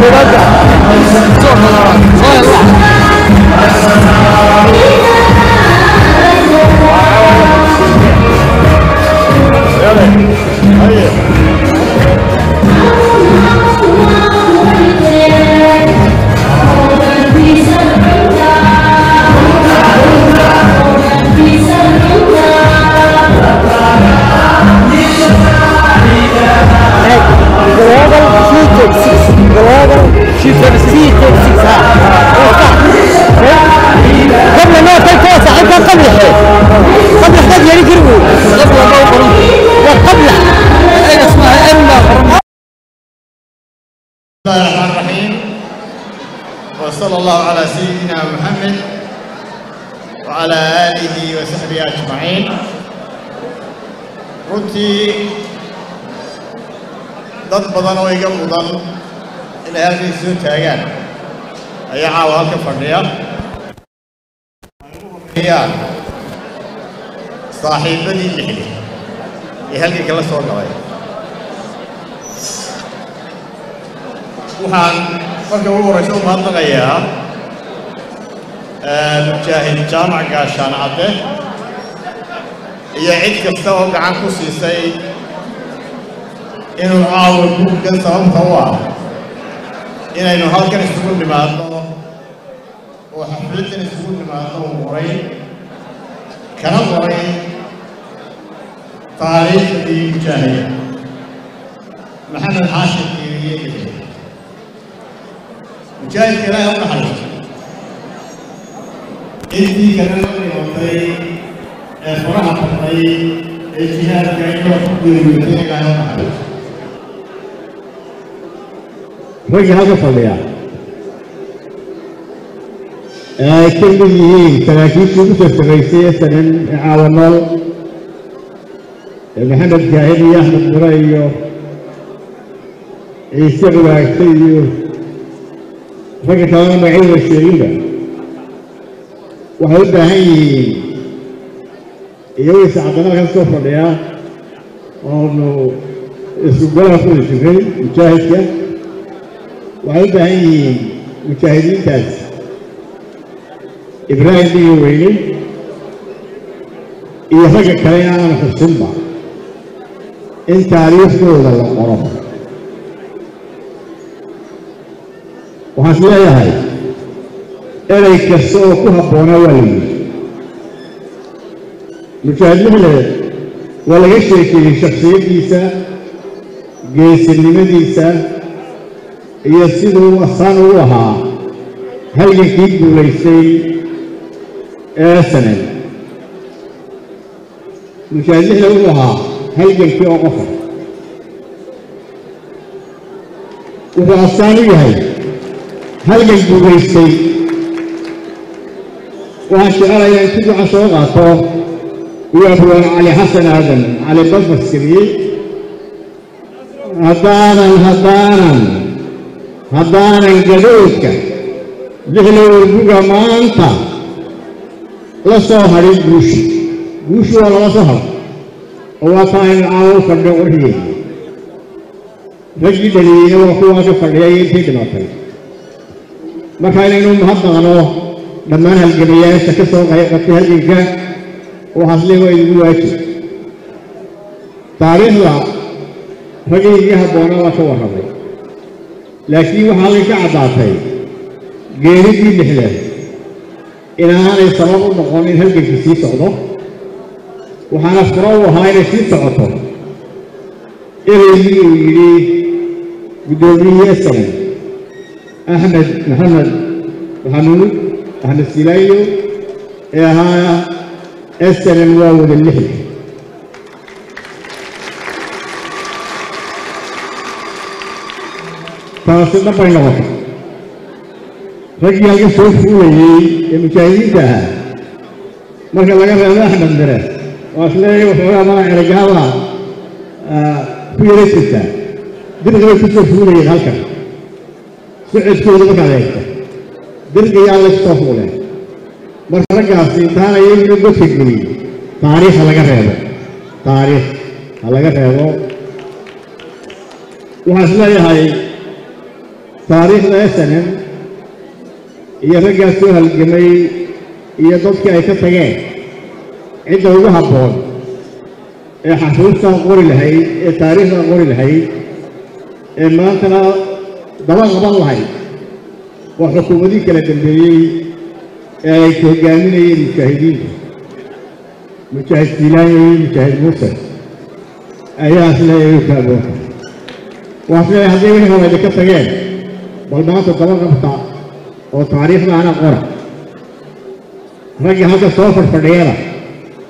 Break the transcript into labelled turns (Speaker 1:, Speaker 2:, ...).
Speaker 1: koowaadka soo kala soo hel
Speaker 2: global C36 global C36 قبل ما تلقى صاحبها قبل قبل حاجة يعني قربوا
Speaker 1: قبل ما يقرن
Speaker 2: قبل
Speaker 1: اين اسمها اما قرن
Speaker 3: بسم الله الرحمن الرحيم وصلى الله على سيدنا محمد وعلى آله وصحبه أجمعين runtii dad badan oo iga mudan inay halkay soo taagaan ayaa caawa halka fadhiya ayaan saaxiibadii lixdi ee halkii kala soo galay waxaan marka ugu horeysa u mahadnaqayaa mujaahid jaamac gaashaan cadde iyo cid kasta oo gacan ku siisay inuu caawa guurkan sababta u ah inaynu halkan isugu nimaadno oo xafladdan isugu nimaadno uu qoray kana qoray taariikhdii mujaahida maxamed xaashim kiiriye lixdi mujaahidka ilaahay u naxariisto intii kale la dhimatay ee faraha baxday ee jihaadka inoo ku geeriyootay ilaahay u naxariisto
Speaker 4: ragga halka fadhiya ee ay ka mid yihiin saraakiishii ugu soo sarraysay ee sanan ee caawanool ee maxamed jaahid iyo axmed mure iyo ciise cibaagse iyo ragga kalena magacyada sheeginba waxay u baahan yihiin iyagoo iscadana ka soo fadhiya oonu isku golaha kuli jiray mujaahidka waxay u baahan yihiin mujaahidiintaas ibraahim biyo weyne iyo ragga kale inaanan xusinba in taariikhdooda la qoro waxaan is leeyahay erey kasta oo ku habboonaa waa la yidhi mujaahid lixle waa laga sheekeeyey shaksiyaddiisa geesinimadiisa iyo siduu asaan ugu ahaa halgankii guulaystay ee sanad mujaahid lixle wuxuu ahaa halgankii oo qofa wuxuu asaan u yahay halgan guulaystay waxaan jecelayaa in si duca soo qaato iyo abwaan cali xasan aadan cali basbaskiriyey haddaanan haddaanan haddaanan gadhoodka lixla warbuga maanta la soo hadhin guushi guushi waa lala soo hadho oo waa taa aynu caawo u fadhiyo qorxigeeda raggii dhaliyeyna waa kuwaa ka fadhiyay intay dhimatay marka inaynu mahadnaqno dhammaan halgamayaasha ka soo qayqatay halganka waxaasle waa idigu waajib taariikhda raggii iga habboonaa waa ka warramay laakiin waxaa halkan ka caddaatay geeridii lixda inaanay sabab u noqon in halgankii sii socdo waxaana furo u ahaa inay sii socoto ereygii uu yidhi guddoomiyihii esalan axmed maxamed maxamuud axmed silaayo ee ahaa esalan waa wada lixda taasi dhanbay noqotay raggii halka soo fuulayey ee mujaahidiinta ahaa marka laga reebo axmed mire waa isleeya waxoogaa mala eragaaba ku yara jirtaa dirqi bay ku soo fuulayeen halkan socodkooda markaad eegto dirqiyaa la soo fuuleen marka raggaasi intaana iyaguna godka geliyey taariikh ha laga reebo taariikh ha laga reebo waxaan is leeyahay taariikhda snm iyo raggaas soo halgamay iyo dadkii ay ka tageen cidda ugu habboon ee xasuustan qori lahayd ee taariikhdan qori lahayd ee maantana daba qaban lahayd waa xukuumadii kala dambeeyey ee ay hogaaminayeen mujaahidiinta mujaahid jiilaani iyo mujaahid muuse ayaa isleeyahay u taagoonta waa isleeyahay hadday wixii hore idinka tageen bal maanta daba qabta oo taariikhdaana qora raggii halka soo fadhfadhiyana